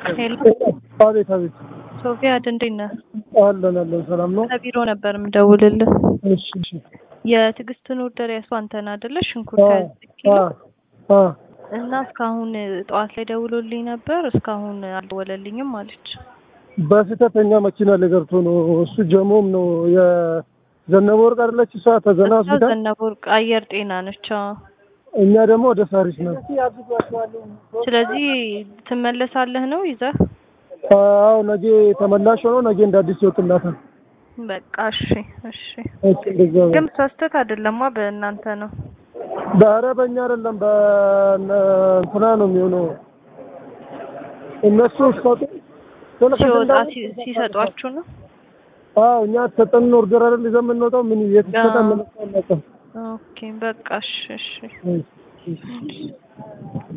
ሄሎ አቤት አቤት። ሶፊያ እንዴት ነህ? አለን አለን፣ ሰላም ነው። ከቢሮ ነበር የምደውልልህ። እሺ እሺ። የትዕግስትን ኦርደር ያሱ አንተን አይደለ? ሽንኩርት አ ሀያ ዘጠኝ ኪሎ አ እና እስካሁን ጠዋት ላይ ደውሎልኝ ነበር። እስካሁን አልደወለልኝም አለች። በስህተተኛ መኪና ላይ ገብቶ ነው። እሱ ጀሞም ነው የዘነበ ወርቅ አይደለች እሷ ተዘና እሷ ሆስፒታል፣ ዘነበ ወርቅ አየር ጤና ነች። አዎ። እኛ ደግሞ ወደ ሳሪስ ነው። ስለዚህ ትመለሳለህ ነው ይዘህ? አዎ ነገ ተመላሽ ሆኖ ነገ እንደ አዲስ ይወጥላታል። በቃ እሺ እሺ። እሺ እንደዛ ነው። ግን ስህተት አይደለማ በእናንተ ነው። ኧረ በእኛ አይደለም በእንትና ነው የሚሆነው። እነሱ ሲሰጡ ስልክ ሲወጣ እንዳሉ- ሲ- ሲሰጧችሁ ነው። አዎ እኛ ተጠን ኦርደር አይደል ይዘን የምንወጣው ምን የት ይሰጣል አዎ። ምን አናውቅም። ኦኬ በቃ እሺ እሺ። እሺ፣ እሺ።